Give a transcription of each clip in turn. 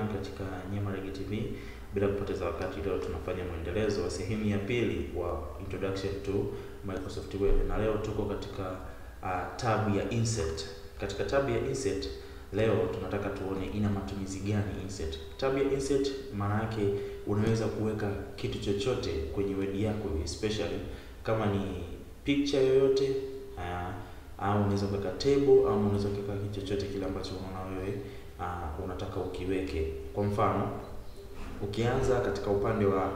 katika Nyamarege TV. Bila kupoteza wakati, leo tunafanya mwendelezo wa sehemu ya pili wa introduction to Microsoft Word, na leo tuko katika uh, tab ya insert. Katika tab ya insert leo tunataka tuone ina matumizi gani insert. Tab ya insert maana yake unaweza kuweka kitu chochote kwenye Word yako, especially kama ni picture yoyote uh, au unaweza kuweka table au unaweza kuweka kitu chochote kile ambacho unaona wewe uh, unataka ukiweke. Kwa mfano, ukianza katika upande wa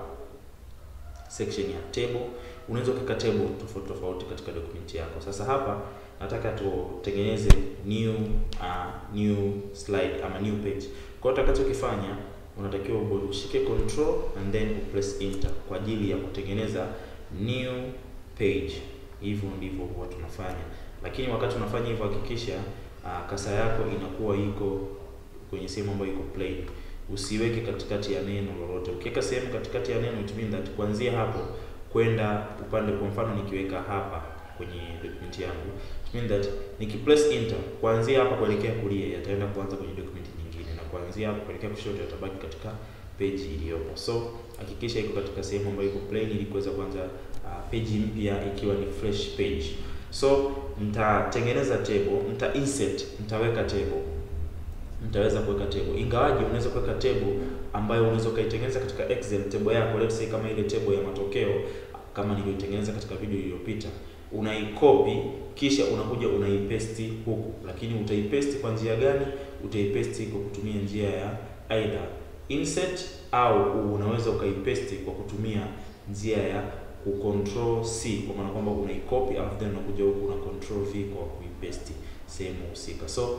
section ya table, unaweza kuweka table tofauti tofauti katika document yako. Sasa hapa nataka tutengeneze new uh, new slide ama new page. Kwa hiyo utakachokifanya unatakiwa ushike control and then press enter kwa ajili ya kutengeneza new page. Hivyo ndivyo huwa tunafanya lakini wakati unafanya hivyo hakikisha uh, kasa yako inakuwa iko kwenye sehemu ambayo iko plain. Usiweke katikati ya neno lolote. Ukiweka sehemu katikati ya neno, it means that kuanzia hapo kwenda upande, kwa mfano nikiweka hapa kwenye document yangu, it means that nikipress enter, kuanzia hapa kuelekea kulia yataenda kuanza kwenye document nyingine, na kuanzia hapa kuelekea kushoto yatabaki katika page iliyopo. So hakikisha iko katika sehemu ambayo iko plain ili kuweza kuanza uh, page mpya ikiwa ni fresh page. So nitatengeneza table, nita insert, nitaweka table, nitaweza kuweka table. Ingawaje unaweza kuweka table ambayo unaweza ukaitengeneza katika Excel table yako, let's say kama ile table ya matokeo kama nilivyotengeneza katika video iliyopita, unaikopi kisha unakuja unaipaste huku. Lakini utaipaste kwa njia gani? Utaipaste kwa kutumia njia ya either insert au unaweza ukaipaste kwa kutumia njia ya kucontrol C kwa maana kwamba unaicopy alafu then unakuja huku una control V kwa kuipaste sehemu husika. So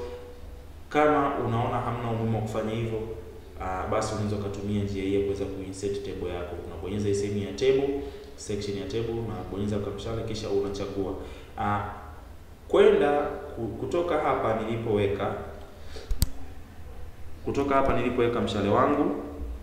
kama unaona hamna umuhimu wa kufanya hivyo, uh, basi unaweza ukatumia njia hii ya kuweza kuinsert table yako. Unabonyeza hii sehemu ya table, section ya table, unabonyeza kamshale kisha unachagua uh, kwenda kutoka hapa nilipoweka kutoka hapa nilipoweka mshale wangu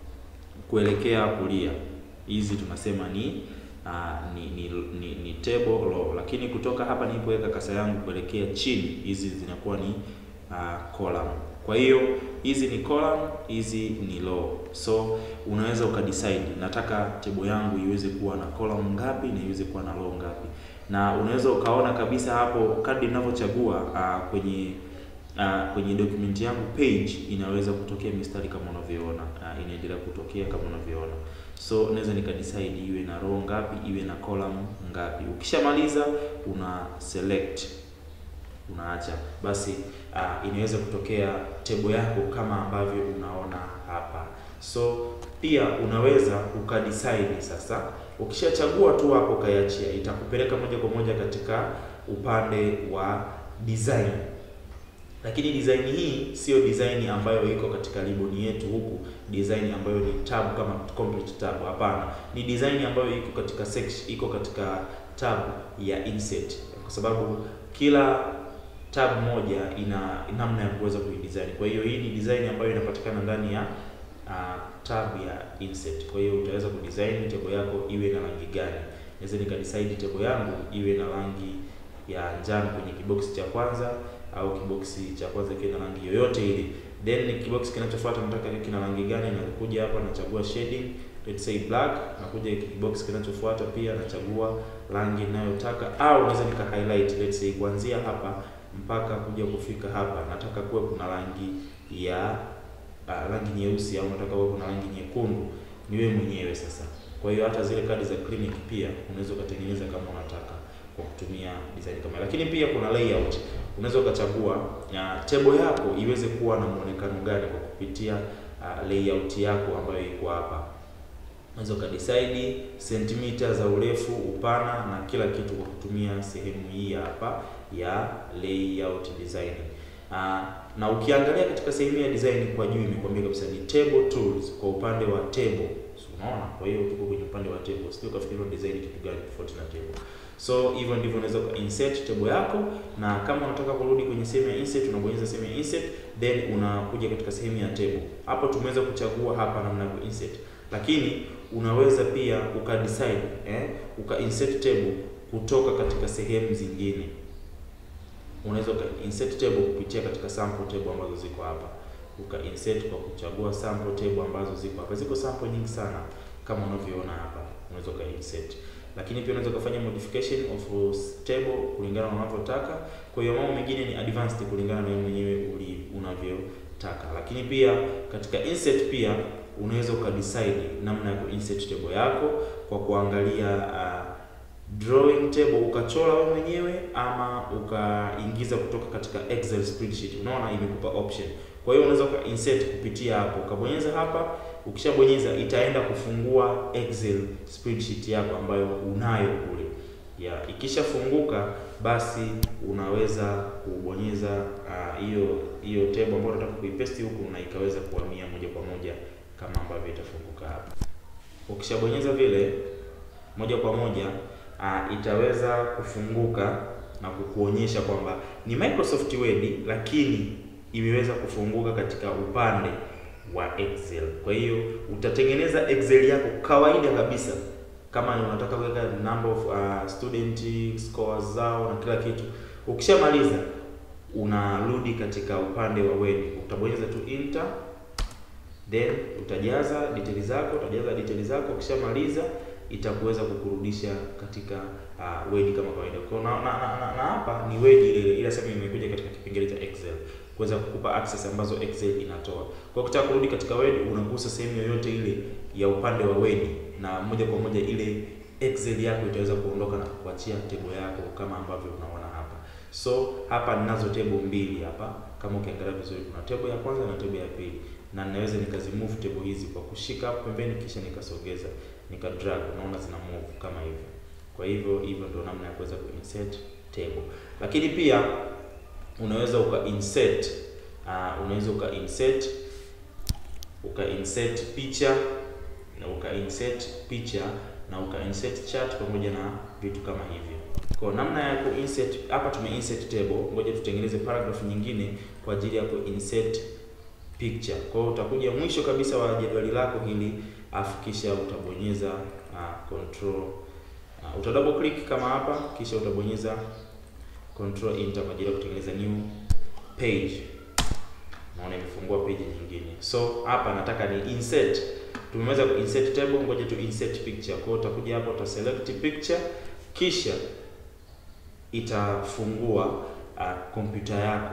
kuelekea kulia, hizi tunasema ni Uh, ni, ni, ni, ni table row, lakini kutoka hapa nilipoweka kasa yangu kuelekea chini, hizi zinakuwa ni uh, column. Kwa hiyo hizi ni column, hizi ni row. So unaweza ukadecide, nataka table yangu iweze kuwa na column ngapi na iweze kuwa na row ngapi, na unaweza ukaona kabisa hapo kadri ninavyochagua uh, kwenye uh, kwenye document yangu page inaweza kutokea mistari kama unavyoona, uh, inaendelea kutokea kama unavyoona. So naweza nikadecide iwe na row ngapi, iwe na column ngapi. Ukishamaliza una select, unaacha basi, uh, inaweza kutokea table yako kama ambavyo unaona hapa. So pia unaweza ukadecide sasa, ukishachagua tu hapo kaiachia, itakupeleka moja kwa moja katika upande wa design lakini design hii sio design ambayo iko katika ribbon yetu huku, design ambayo ni tab kama complete tab. Hapana, ni design ambayo iko katika section, iko katika tab ya insert, kwa sababu kila tab moja ina namna ya kuweza kuidesign. Kwa hiyo hii ni design ambayo inapatikana ndani ya uh, tab ya insert. Kwa hiyo utaweza kudesign table yako iwe na rangi gani. Naweza nikadecide table yangu iwe na rangi ya njano kwenye kibox cha kwanza au kiboksi cha kwanza kiwe na rangi yoyote ile, then kiboksi kinachofuata nataka kina rangi gani, nakuja hapa nachagua shading, let's say black. Nakuja kiboksi kinachofuata pia nachagua rangi ninayotaka, au naweza nika highlight, let's say kuanzia hapa mpaka kuja kufika hapa nataka kuwe kuna rangi ya uh, rangi nyeusi, au nataka kuwe kuna rangi nyekundu, ni wewe mwenyewe sasa. Kwa hiyo hata zile kadi za clinic pia unaweza ukatengeneza kama unataka kwa kutumia design kama, lakini pia kuna layout unaweza ukachagua uh, table yako iweze kuwa na muonekano gani kwa kupitia uh, layout yako ambayo iko hapa. Unaweza ukadecide sentimita za urefu, upana na kila kitu kwa kutumia sehemu hii hapa ya layout design. Uh, na ukiangalia katika sehemu ya design kwa juu imekwambia kabisa ni table tools kwa upande wa table. So, unaona? Kwa hiyo tuko kwenye upande wa table. Sio kafikiria design kitu gani tofauti na table. So hivyo ndivyo unaweza insert table yako, na kama unataka kurudi kwenye sehemu ya insert unabonyeza sehemu ya insert, then unakuja katika sehemu ya table. Hapo tumeweza kuchagua hapa namna ya insert, lakini unaweza pia ukadecide eh, uka insert table kutoka katika sehemu zingine. Unaweza uka insert table kupitia katika sample table ambazo ziko hapa. uka insert kwa kuchagua sample table ambazo ziko hapa. Ziko sample nyingi sana kama unavyoona hapa, unaweza uka insert lakini pia unaweza kufanya modification of table kulingana na unavyotaka. Kwa hiyo mambo mengine ni advanced kulingana na wewe mwenyewe unavyotaka. Lakini pia katika insert pia unaweza ukadecide namna ya kuinsert table yako kwa kuangalia uh, drawing table ukachora wewe mwenyewe ama ukaingiza kutoka katika Excel spreadsheet. Unaona imekupa option. Kwa hiyo unaweza ukainsert kupitia hapo, ukabonyeza hapa. Ukishabonyeza itaenda kufungua Excel spreadsheet yako ambayo unayo kule ya. Ikishafunguka basi unaweza kubonyeza hiyo uh, hiyo table ambayo unataka kuipaste huku na ikaweza kuhamia moja kwa moja kama ambavyo itafunguka hapa. Ukishabonyeza vile moja kwa moja uh, itaweza kufunguka na kukuonyesha kwamba ni Microsoft Word lakini imeweza kufunguka katika upande wa Excel. Kwa hiyo utatengeneza Excel yako kawaida kabisa, kama unataka kuweka number of uh, student scores zao na kila kitu. Ukishamaliza unarudi katika upande wa Word, utabonyeza tu enter, then utajaza details zako, utajaza details zako. Ukishamaliza itakuweza kukurudisha katika uh, Word kama kawaida. Kwa na, na, na, na, na hapa ni Word ile ila sasa imekuja katika kipengele cha Excel kuweza kukupa access ambazo Excel inatoa. Kwa ukitaka kurudi katika Word unagusa sehemu yoyote ile ya upande wa Word na moja kwa moja ile Excel yako itaweza kuondoka na kukuachia table yako kama ambavyo unaona hapa. So hapa ninazo table mbili hapa. Kama ukiangalia vizuri kuna table ya kwanza na table ya pili. Na ninaweza nikazimove table hizi kwa kushika hapo pembeni kisha nikasogeza, nika drag, unaona zina move kama hivyo. Kwa hivyo hivyo ndio namna ya kuweza kuinsert table. Lakini pia unaweza uka insert uh, unaweza uka insert uka insert picha na uka insert picha na uka insert chart pamoja na vitu kama hivyo. Kwa namna ya ku insert hapa tume insert table, ngoja tutengeneze paragraph nyingine kwa ajili ya ku insert picture. Kwa hiyo utakuja mwisho kabisa wa jedwali lako hili, afu kisha utabonyeza uh, control uh, uta double click kama hapa, kisha utabonyeza control enter kwa ajili ya kutengeneza new page. Naona imefungua page nyingine. So hapa nataka ni insert. Tumeweza ku insert table, ngoja tu insert picture. Kwa hiyo utakuja hapa uta select picture kisha itafungua kompyuta uh, yako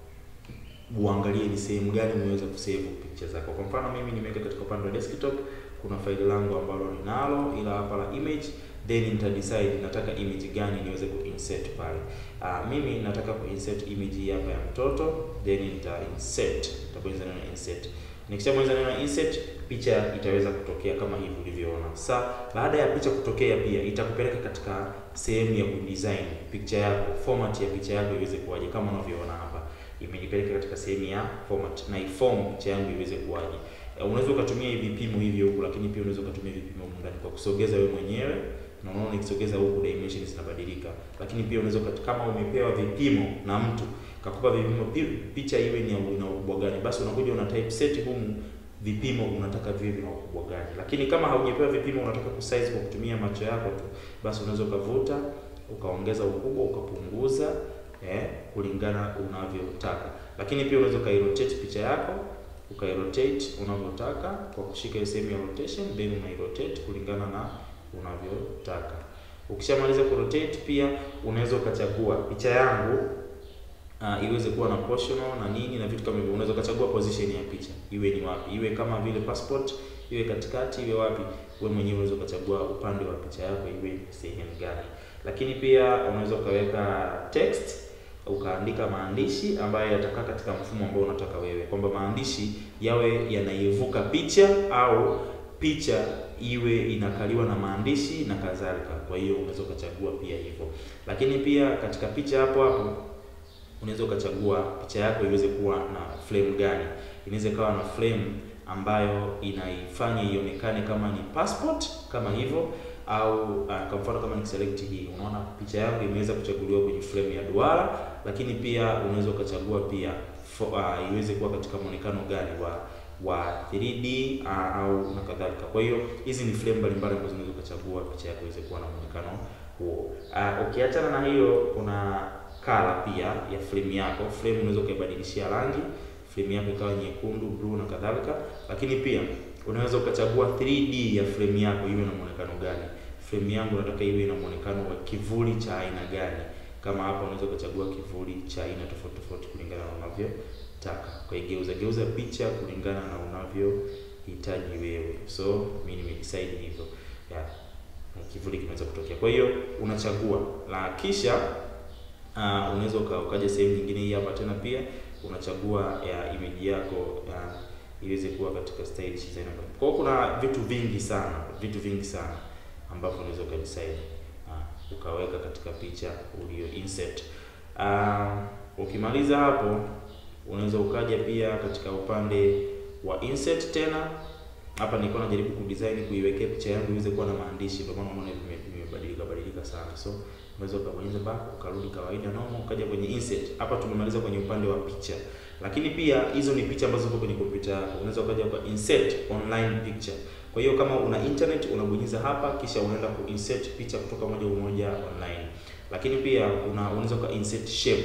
uangalie ni sehemu gani umeweza kusave picture zako. Kwa mfano mimi nimeweka katika upande wa desktop, kuna faili langu ambalo ninalo ila hapa la image then nita decide nataka image gani niweze kuinsert pale. Uh, mimi nataka kuinsert image hii hapa ya mtoto, then nita insert, nitabonyeza neno insert. Nikishabonyeza neno insert, picha itaweza kutokea kama hivi ulivyoona. Sasa baada ya picha kutokea, pia itakupeleka katika sehemu ya kudesign picture yako, format ya picha yako iweze kuwaje, kama unavyoona hapa imenipeleka katika sehemu ya format na iform picha yangu iweze kuwaje. Unaweza ukatumia hivi vipimo hivyo huku, lakini pia unaweza ukatumia vipimo ndani kwa kusogeza wewe mwenyewe na unaona nikisogeza huku dimensions zinabadilika, lakini pia unaweza kama umepewa vipimo na mtu kakupa vipimo picha iwe ni ina ukubwa gani, basi unakuja una type set humu vipimo unataka viwe vina ukubwa gani. Lakini kama haujapewa vipimo, unataka kusize kwa kutumia macho yako tu, basi unaweza ukavuta ukaongeza ukubwa ukapunguza, eh, kulingana unavyotaka. Lakini pia unaweza ukairotate picha yako ukairotate unavyotaka kwa kushika sehemu ya rotation, then unairotate kulingana na unavyotaka. Ukishamaliza kurotate, pia unaweza ukachagua picha yangu uh, iweze kuwa na portional na nini na vitu kama hivyo. Unaweza ukachagua position ya picha iwe ni wapi, iwe kama vile passport, iwe katikati, iwe wapi. Wewe mwenyewe unaweza ukachagua upande wa picha yako iwe sehemu gani. Lakini pia unaweza ukaweka text ukaandika maandishi ambayo yatakaa katika mfumo ambao unataka wewe, kwamba maandishi yawe yanaivuka picha au picha iwe inakaliwa na maandishi na kadhalika. Kwa hiyo unaweza ukachagua pia hivyo, lakini pia katika picha hapo hapo unaweza ukachagua picha yako iweze kuwa na frame gani. Inaweza ikawa na frame ambayo inaifanya ionekane kama ni passport kama hivyo, au uh, kwa mfano kama nikiselect hii, unaona picha yangu imeweza kuchaguliwa kwenye frame ya duara, lakini pia unaweza ukachagua pia for, uh, iweze kuwa katika muonekano gani wa wa 3D uh, au na kadhalika. Kwa hiyo hizi ni frame mbalimbali ambazo unaweza ukachagua picha yako iweze kuwa na muonekano huo. Uh, ukiachana na hiyo kuna color pia ya frame yako. Frame unaweza ukaibadilishia rangi. frame yako ikawa nyekundu, blue na kadhalika. Lakini pia unaweza ukachagua 3D ya frame yako iwe na muonekano gani. Frame yangu nataka iwe na muonekano wa kivuli cha aina gani. Kama hapa unaweza ukachagua kivuli cha aina tofauti tofauti kulingana na unavyotaka. Kwa hiyo geuza geuza picha kulingana na unavyohitaji wewe. So mimi nimedecide hivyo. Yeah. Kivuli kinaweza kutokea. Kwa hiyo unachagua. La kisha uh, unaweza ukaja sehemu nyingine hii hapa tena pia unachagua ya image yako uh, iweze kuwa katika stylish design. Kwa hiyo kuna vitu vingi sana, vitu vingi sana ambavyo unaweza ukadecide uh, ukaweka katika picha ulio insert. Uh, ukimaliza hapo unaweza ukaja pia katika upande wa insert tena. Hapa nilikuwa najaribu kudesign kuiwekea picha yangu iweze kuwa na maandishi, ndio maana unaona imebadilika badilika sana. So unaweza ukabonyeza back ukarudi kawaida normal, ukaja kwenye insert. Hapa tumemaliza kwenye upande wa picha, lakini pia hizo ni picha ambazo ziko kwenye kompyuta yako. Unaweza ukaja kwa insert online picture. Kwa hiyo kama una internet unabonyeza hapa, kisha unaenda ku insert picha kutoka moja kwa moja online. Lakini pia una unaweza ka insert shape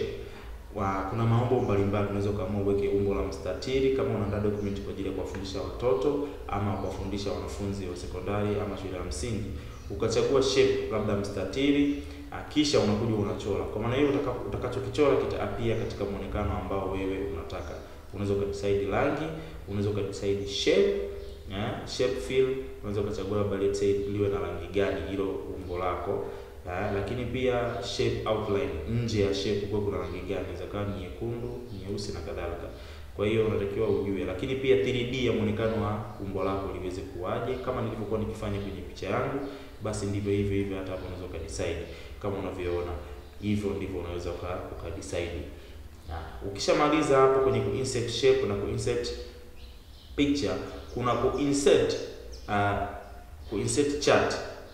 wa, kuna maumbo mbalimbali. Unaweza ukaamua uweke umbo la mstatili kama unaandaa document kwa ajili ya kuwafundisha watoto ama kuwafundisha wanafunzi wa sekondari ama shule ya msingi, ukachagua shape labda mstatili, kisha unakuja unachora. Kwa maana hiyo utakachokichora kitaapia katika muonekano ambao wewe unataka. Unaweza ukadecide rangi, unaweza ukadecide shape yeah, shape fill, unaweza ukachagua labda let's say liwe na rangi gani hilo umbo lako. Ya, lakini pia shape outline, nje ya shape kwa kuna rangi gani, inaweza kuwa nyekundu, nyeusi na kadhalika. Kwa hiyo unatakiwa ujue, lakini pia 3D ya muonekano wa umbo lako liweze kuwaje. Kama nilivyokuwa nikifanya kwenye picha yangu, basi ndivyo hivyo hivyo hata hapo unaweza ukadecide kama unavyoona hivyo, ndivyo unaweza ukadecide. Ukishamaliza hapo kwenye ku insert shape na ku insert picture, kuna ku insert uh, ku insert chart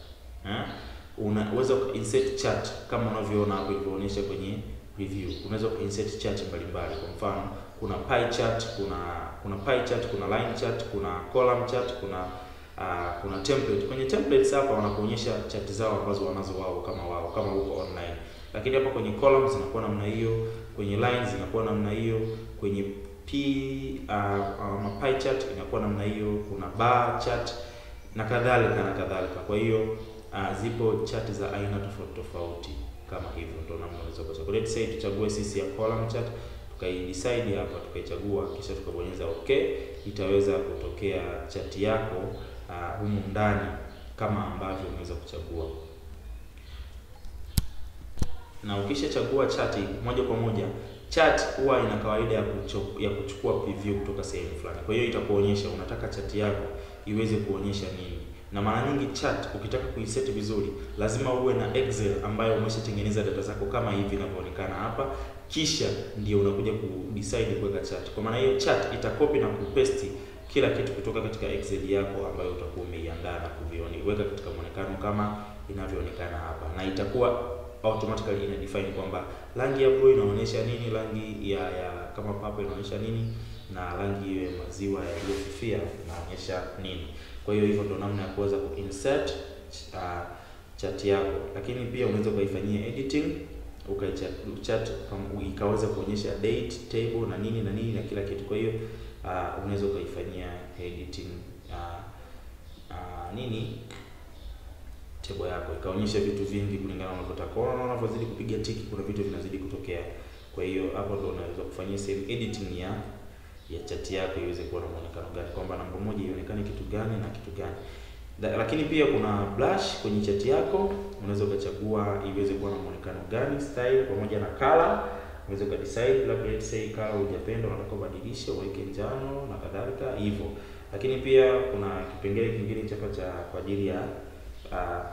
eh? Unaweza insert chart kama unavyoona hapo ilivyoonyesha kwenye review. Unaweza insert chart mbalimbali. Kwa mfano, kuna pie chart, kuna kuna pie chart, kuna line chart, kuna column chart, kuna uh, kuna template. Kwenye templates hapa wanakuonyesha chart zao ambazo wanazo wao kama wao kama uko online. Lakini hapa kwenye columns zinakuwa namna hiyo, kwenye lines zinakuwa namna hiyo, kwenye p uh, uh, pie chart inakuwa namna hiyo, kuna bar chart na kadhalika na kadhalika. Kwa hiyo Uh, zipo chati za aina tofauti tofauti kama hivyo, ndio namna unaweza kuchagua. Let's say tuchague sisi ya column chart, tukaidecide hapa, tukaichagua, kisha tukabonyeza okay, itaweza kutokea chati yako uh, humu ndani kama ambavyo unaweza kuchagua. Na ukishachagua chati moja kwa moja, chart huwa ina kawaida ya, ya kuchukua preview kutoka sehemu fulani. Kwa hiyo itakuonyesha unataka chati yako iweze kuonyesha nini na mara nyingi chart ukitaka kuiset vizuri lazima uwe na Excel ambayo umeshatengeneza data zako kama hivi inavyoonekana hapa, kisha ndio unakuja kudecide kuweka chart. Kwa maana hiyo chart itakopi na kupaste kila kitu kutoka katika Excel yako ambayo utakuwa umeiandaa na kuviweka katika muonekano kama inavyoonekana hapa, na itakuwa automatically ina define kwamba rangi ya blue inaonyesha nini, rangi ya, ya kama purple inaonyesha nini, na rangi ya maziwa yaliyofifia inaonyesha nini. Kwa hiyo hivyo ndo namna ya kuweza kuinsert uh, chart yako, lakini pia unaweza ukaifanyia editing ukaichart ikaweza kuonyesha date table na nini na nini na kila kitu. Kwa hiyo uh, unaweza ukaifanyia editing uh, uh, nini table yako ikaonyesha vitu vingi kulingana na unavyotaka. Unaona, unavyozidi kupiga tiki, kuna vitu vinazidi kutokea. Kwa hiyo hapo ndo unaweza kufanyia same editing ya ya chati yako iweze kuwa na muonekano gani, kwamba namba moja ionekane kitu gani na kitu gani. Da, lakini pia kuna brush kwenye chati yako, unaweza ukachagua iweze kuwa na muonekano gani, style pamoja na color. Unaweza ukadecide labda let's say color hujapenda, unataka ubadilishe uweke njano na kadhalika hivyo. Lakini pia kuna kipengele kingine chapa cha kwa ajili ya uh,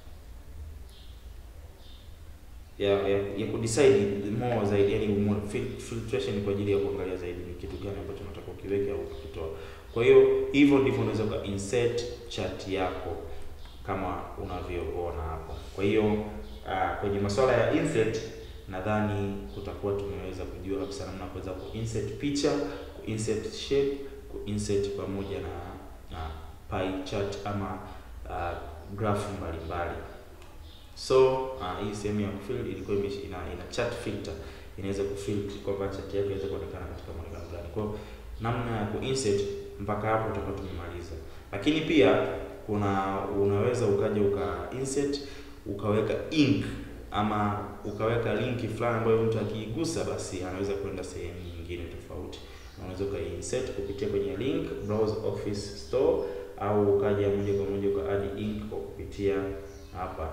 ya ya, ya kudecide more zaidi, yani more filtration kwa ajili ya kuangalia zaidi ni kitu gani ambacho unataka ukiweke au ukitoa. Kwa hiyo hivyo ndivyo unaweza ka insert chart yako kama unavyoona hapo. Kwa hiyo uh, kwenye masuala ya insert nadhani kutakuwa tumeweza kujua kabisa namna ya kuweza kuinsert picha, kuinsert shape, kuinsert pamoja na na pie chart ama uh, graph mbalimbali. So uh, hii sehemu ya fill ilikuwa ina, ina chart filter inaweza kufilter kwamba chat yako inaweza kuonekana katika muonekano gani. Kwa namna ya kuinsert mpaka hapo tutakuwa tumemaliza, lakini pia kuna unaweza ukaja uka insert ukaweka ink ama ukaweka linki fulani ambayo mtu akiigusa basi anaweza kwenda sehemu nyingine tofauti. Unaweza ukainsert kupitia kwenye link browse office store, au ukaja moja kwa moja uka add ink kwa kupitia hapa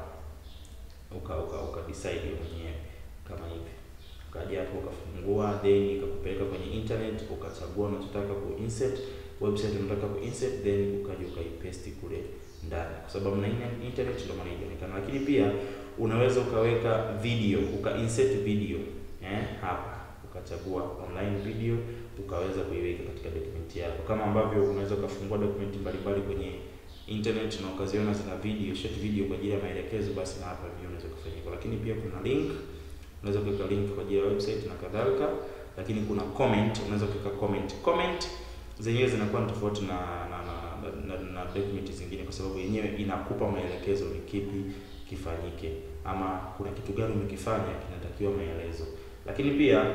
uka uka, uka decide mwenyewe kama hivi, ukaja hapo ukafungua, then ikakupeleka kwenye internet, ukachagua unachotaka ku insert website unataka ku insert, then ukaja ukaipaste kule ndani, kwa sababu na internet ndio maana inaonekana. Lakini pia unaweza ukaweka video uka insert video eh, hapa ukachagua online video ukaweza kuiweka katika document yako, kama ambavyo unaweza ukafungua document mbalimbali kwenye internet na ukaziona zina video short video kwa ajili ya maelekezo, basi na hapa video unaweza kufanyika. Lakini pia kuna link, unaweza kuweka link kwa ajili ya website na kadhalika. Lakini kuna comment, unaweza kuweka comment. Comment zenyewe zinakuwa ni tofauti na na, na, na, na, na document zingine, kwa sababu yenyewe inakupa maelekezo ni kipi kifanyike, ama kuna kitu gani umekifanya kinatakiwa maelezo. Lakini pia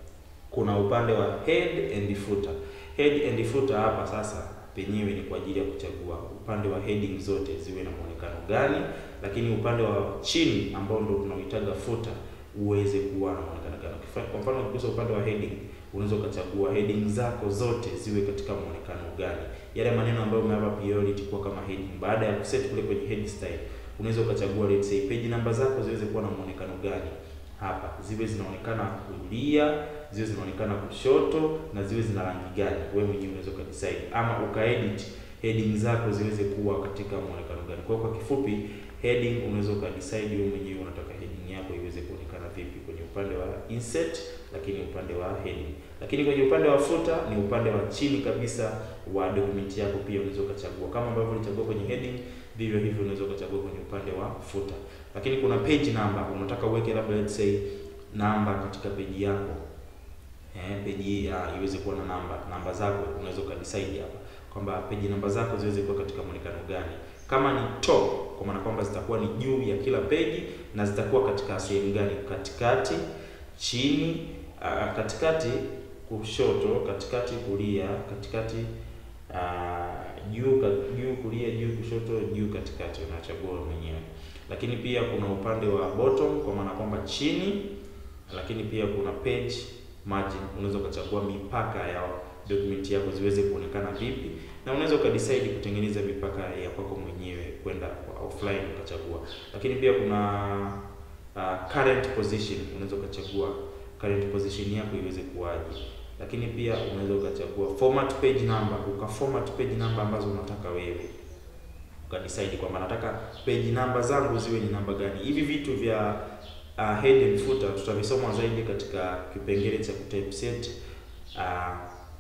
kuna upande wa head and footer. Head and footer hapa sasa penyewe ni kwa ajili ya kuchagua upande wa heading zote ziwe na muonekano gani, lakini upande wa chini ambao ndio tunauitaga footer uweze kuwa na muonekano gani. Kwa mfano ukigusa upande wa heading, unaweza ukachagua heading zako zote ziwe katika muonekano gani, yale maneno ambayo umeyapa priority kuwa kama heading. Baada ya kuset kule kwenye head style, unaweza ukachagua let's say page namba zako ziweze kuwa na muonekano gani hapa ziwe zinaonekana kulia, ziwe zinaonekana kushoto na ziwe zina rangi gani, wewe mwenyewe unaweza ukadecide, ama ukaedit heading zako ziweze kuwa katika muonekano gani. Kwa kwa kifupi, heading unaweza ukadecide wewe mwenyewe unataka heading yako iweze kuonekana vipi kwenye upande wa insert, lakini upande wa heading. Lakini kwenye upande wa footer ni upande wa chini kabisa wa document yako, pia unaweza ukachagua kama ambavyo ulichagua kwenye heading, vivyo hivyo unaweza ukachagua kwenye upande wa footer lakini kuna page number, unataka uweke labda let's say namba katika page yako eh, page ya iweze kuwa na namba namba zako, unaweza ukadecide hapa kwamba page namba zako ziweze kuwa katika muonekano gani. Kama ni top, kwa maana kwamba zitakuwa ni juu ya kila page na zitakuwa katika sehemu gani? Katikati, chini, uh, katikati kushoto, katikati kulia, katikati uh, juu juu kulia, juu kushoto, juu katikati, unachagua mwenyewe lakini pia kuna upande wa bottom kwa maana kwamba chini, lakini pia kuna page margin. Unaweza ukachagua mipaka ya document yako ziweze kuonekana vipi, na unaweza ukadecide kutengeneza mipaka ya kwako mwenyewe kwenda kwa offline ukachagua. Lakini pia kuna uh, current position. Unaweza ukachagua current position yako iweze kuwaje, lakini pia unaweza ukachagua format page number, ukaformat page number ambazo unataka wewe ukadecide kwamba nataka page namba zangu ziwe ni namba gani. Hivi vitu vya uh, head and footer tutavisoma zaidi katika kipengele cha kutypeset uh,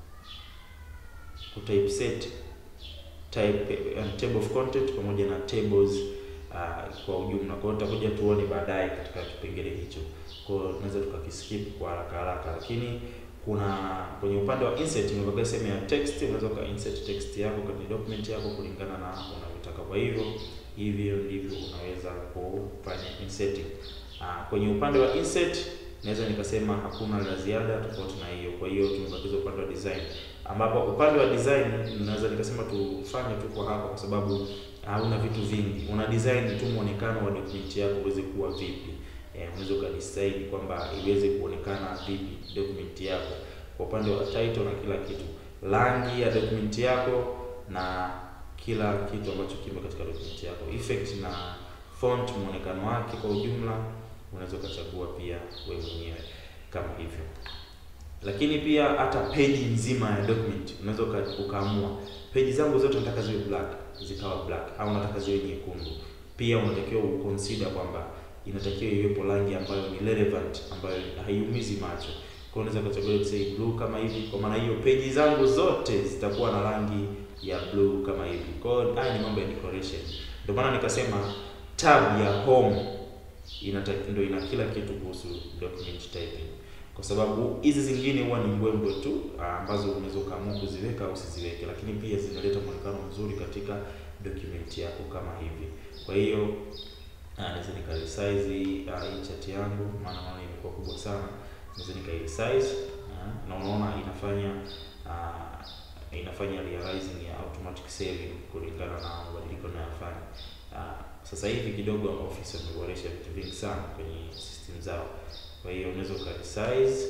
kutypeset type uh, table of content pamoja na tables uh, kwa ujumla. Kwa hiyo tutakuja tuone baadaye katika kipengele hicho, kwa hiyo tunaweza tukakiskip kwa haraka haraka, lakini kuna kwenye upande wa insert imebaki sehemu ya text. Unaweza ka insert text yako kwenye document yako kulingana na unavyotaka. Kwa hivyo hivyo ndivyo unaweza kufanya inserting. Ah, kwenye upande wa insert naweza nikasema hakuna la ziada tofauti na hiyo. Kwa hiyo tumebakiza upande wa design, ambapo upande wa design naweza nikasema tufanye tu kwa hapa, kwa sababu hauna vitu vingi. Una design tu muonekano wa document yako uweze kuwa vipi. Eh, unaweza ukadecide kwamba iweze kuonekana vipi document yako kwa upande wa title na kila kitu, rangi ya document yako na kila kitu ambacho kimo katika document yako, effect na font, muonekano wake kwa ujumla, unaweza ukachagua pia wewe mwenyewe kama hivyo. Lakini pia hata page nzima ya document unaweza ukaamua page zangu zote nataka ziwe black, zikawa black, au nataka ziwe nyekundu. Pia unatakiwa uconsider kwamba inatakiwa iwepo rangi ambayo ni relevant, ambayo haiumizi macho. Kwa hiyo unaweza kuchagua let's say blue kama hivi. Kwa maana hiyo page zangu zote zitakuwa na rangi ya blue kama hivi. Kwa hiyo haya ni mambo ya decoration. Ndio maana nikasema tab ya home inatakiwa ndio ina kila kitu kuhusu document typing, kwa sababu hizi zingine huwa ni mbwembwe tu ambazo unaweza ukaamua kuziweka au usiziweke, lakini pia zinaleta muonekano mzuri katika document yako kama hivi. Kwa hiyo naweza nika resize hii chart yangu, maana naona imekuwa kubwa sana. naweza nikai size uh, na unaona inafanya uh, inafanya realizing ya automatic saving kulingana na mabadiliko ninayofanya. Uh, sasa hivi kidogo office wameboresha vitu vingi sana kwenye system zao, kwa hiyo unaweza ukaresize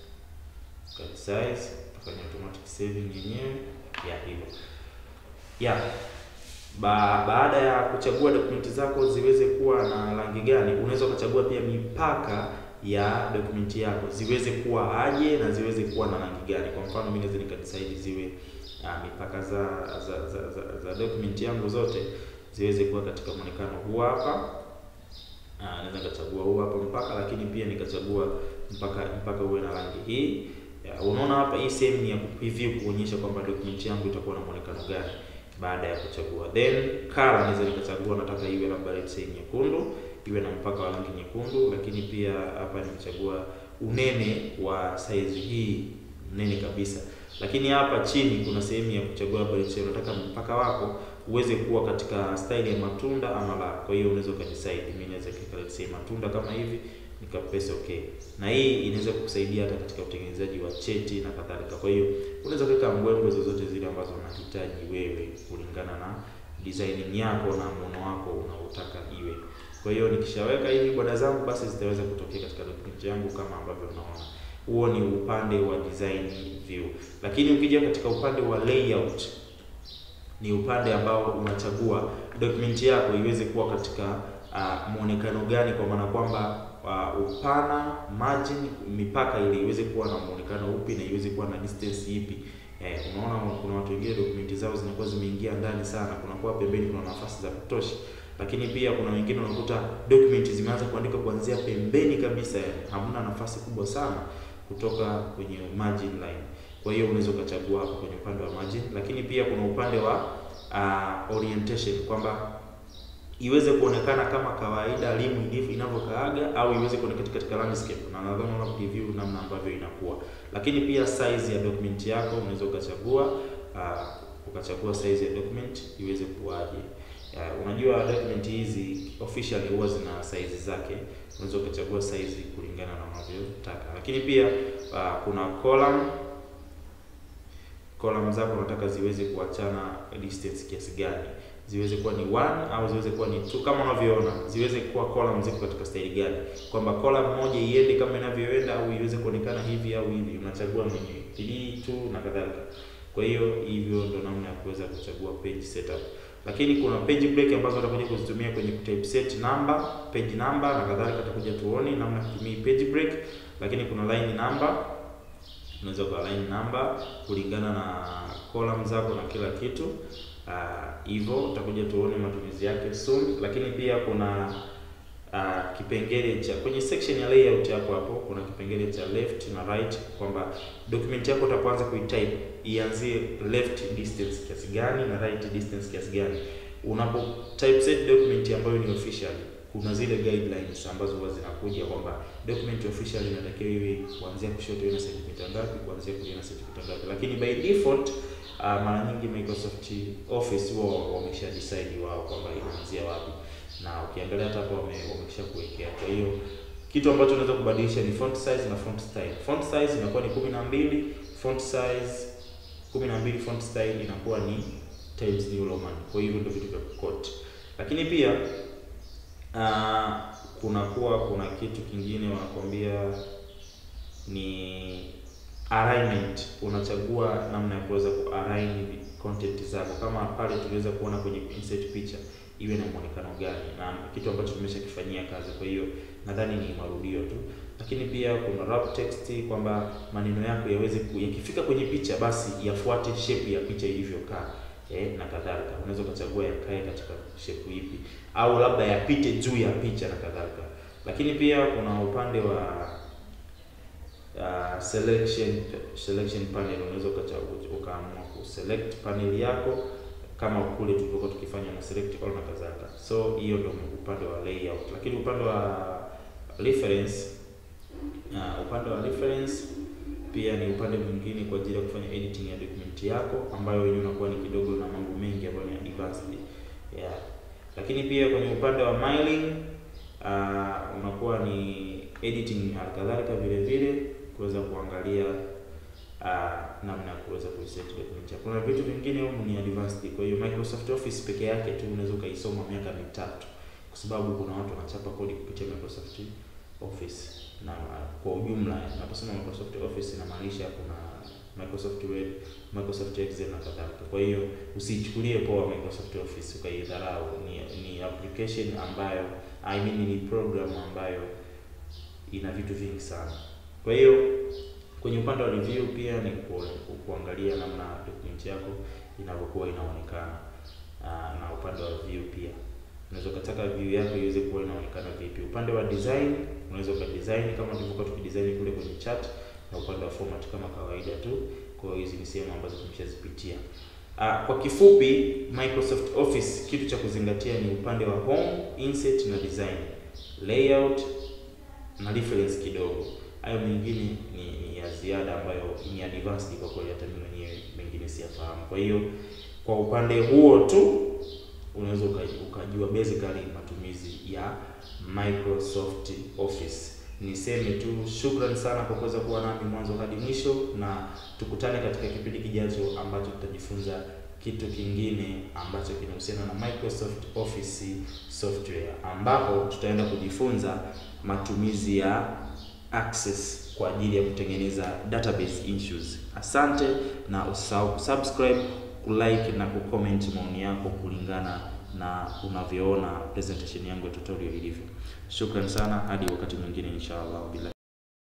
ukaresize kufanya automatic saving yenyewe ya hivyo ya ba, baada ya kuchagua dokumenti zako ziweze kuwa na rangi gani, unaweza ukachagua pia mipaka ya dokumenti yako ziweze kuwa aje na ziweze kuwa na rangi gani. Kwa mfano mimi naweza nikadecide ziwe uh, mipaka za za za, za, za dokumenti yangu zote ziweze kuwa katika muonekano huu hapa. Uh, naweza nikachagua huu hapa mpaka, lakini pia nikachagua mpaka mpaka uwe na rangi hii. Uh, unaona hapa hii sehemu ni ya preview kuonyesha kwamba dokumenti yangu itakuwa na muonekano gani baada ya kuchagua. Then color naweza nikachagua nataka iwe labda let's say nyekundu, iwe na mpaka wa rangi nyekundu, lakini pia hapa nimechagua unene wa size hii nene kabisa. Lakini hapa chini kuna sehemu ya kuchagua labda let's say unataka mpaka wako uweze kuwa katika style ya matunda ama la. Kwa hiyo unaweza ukadecide, mimi naweza kuweka let's say matunda kama hivi nikapress okay, na hii inaweza kukusaidia hata katika utengenezaji wa cheti na kadhalika. Kwa hiyo unaweza kuweka mbwembwe zozote zile ambazo unahitaji wewe kulingana na designing yako na muono wako unaotaka iwe. Kwa hiyo nikishaweka hivi boda zangu, basi zitaweza kutokea katika document yangu kama ambavyo unaona. Huo ni upande wa design view, lakini ukija katika upande wa layout ni upande ambao unachagua document yako iweze kuwa katika uh, muonekano gani, kwa maana kwamba uh, upana, margin, mipaka ili iweze kuwa na muonekano upi na iweze kuwa na distance ipi. Eh, unaona kuna watu wengine dokumenti zao zinakuwa zimeingia ndani sana, kunakuwa pembeni kuna nafasi za kutosha, lakini pia kuna wengine unakuta dokumenti zimeanza kuandika kuanzia pembeni kabisa, yani hamna nafasi kubwa sana kutoka kwenye margin line. Kwa hiyo unaweza ukachagua hapo kwenye upande wa margin, lakini pia kuna upande wa uh, orientation kwamba iweze kuonekana kama kawaida limu ilivyo inavyokaaga au iweze kuonekana katika landscape, na nadhani unaona preview namna ambavyo inakuwa. Lakini pia size ya document yako unaweza ukachagua uh, ukachagua size ya document iweze kuwaje. Uh, unajua document hizi officially huwa zina size zake, unaweza ukachagua size kulingana na unavyotaka. Lakini pia uh, kuna column column zako unataka ziweze kuachana distance kiasi gani ziweze kuwa ni one au ziweze kuwa ni two, kama unavyoona ziweze kuwa column ziko katika style gani, kwamba column moja iende kama inavyoenda au iweze kuonekana hivi au hivi, unachagua mwenyewe 3 2 na kadhalika. Kwa hiyo hivyo ndo namna ya kuweza kuchagua page setup, lakini kuna page break ambazo utakuja kuzitumia kwenye typeset number, page number na kadhalika, tutakuja tuone namna ya kutumia page break, lakini kuna line number unaweza kwa line number kulingana na column zako na kila kitu hivyo uh, utakuja tuone matumizi yake soon, lakini pia kuna uh, kipengele cha kwenye section ya layout hapo hapo kuna kipengele cha left na right, kwamba document yako utapoanza kuitype ianzie left distance kiasi gani na right distance kiasi gani. Unapo typeset document ambayo ni official, kuna zile guidelines ambazo huwa zinakuja kwamba document official inatakiwa iwe kuanzia kushoto iwe na sentimita ngapi, kuanzia kulia na sentimita ngapi, lakini by default Uh, mara nyingi Microsoft Office wao wamesha decide wao kwamba inaanzia wapi, na ukiangalia hata hapo wamesha kuwekea. Kwa hiyo kitu ambacho unaweza kubadilisha ni font size na font style. Font size inakuwa ni 12, font size 12, font style inakuwa ni Times New Roman. Kwa hiyo ndio vitu vya quote, lakini pia uh, kunakuwa kuna kitu kingine wanakuambia ni alignment. Unachagua namna ya kuweza ku-align content zako, kama pale tuliweza kuona kwenye insert picture iwe na muonekano gani, na kitu ambacho tumeshakifanyia kazi. Kwa hiyo nadhani ni marudio tu, lakini pia kuna wrap text, kwamba maneno yako yaweze yakifika kwenye picha basi yafuate shape ya picha ilivyokaa, eh, na kadhalika. Unaweza ukachagua yakae katika shape ipi, au labda yapite juu ya picha na kadhalika. Lakini pia kuna upande wa Uh, selection selection panel unaweza ukaamua kuselect panel yako kama kule tulivyokuwa tukifanya na select all na kadhalika. So hiyo ndio upande wa layout, lakini upande wa reference uh, upande wa reference pia ni upande mwingine kwa ajili ya kufanya editing ya document yako ambayo wenyewe unakuwa ni kidogo na mambo mengi ambayo ni advanced yeah. Lakini pia kwenye upande wa mailing uh, unakuwa ni editing halikadhalika vile vile kuweza kuangalia uh, namna ya kuweza kuiset document yako. Kuna vitu vingine humu ni advanced, kwa hiyo Microsoft Office peke yake tu unaweza ukaisoma miaka mitatu, kwa sababu kuna watu wanachapa kodi kupitia Microsoft Office na kwa ujumla, naposema Microsoft Office inamaanisha kuna Microsoft Word, Microsoft Excel na kadhalika. Kwa hiyo usichukulie poa Microsoft Office ukaidharau. Ni, ni application ambayo I mean ni program ambayo ina vitu vingi sana. Kwa hiyo kwenye upande wa review pia ni ku, ku, kuangalia namna document yako inavyokuwa inaonekana. Aa, na upande wa view pia unaweza ukataka view yako iweze kuwa inaonekana vipi. Upande wa design unaweza ukadesign kama tulivyokuwa tukidesign kule kwenye chat, na upande wa format kama kawaida tu. Kwa hiyo hizi ni sehemu ambazo tumeshazipitia. Uh, kwa kifupi Microsoft Office kitu cha kuzingatia ni upande wa home, insert na design, layout na reference kidogo. Hayo mengine ni, ni ya ziada ambayo ni advanced kwa kweli, hata mimi mwenyewe mengine siyafahamu. Kwa hiyo kwa upande huo tu unaweza ukajua basically matumizi ya Microsoft Office. Niseme tu shukrani sana kwa kuweza kuwa nami mwanzo hadi mwisho, na tukutane katika kipindi kijacho ambacho tutajifunza kitu kingine ambacho kinahusiana na Microsoft Office software, ambapo tutaenda kujifunza matumizi ya Access kwa ajili ya kutengeneza database issues. Asante na usahau kusubscribe, kulike na kucomment maoni yako kulingana na unavyoona presentation yangu ya tutorial ilivyo. Shukrani sana hadi wakati mwingine inshallah bila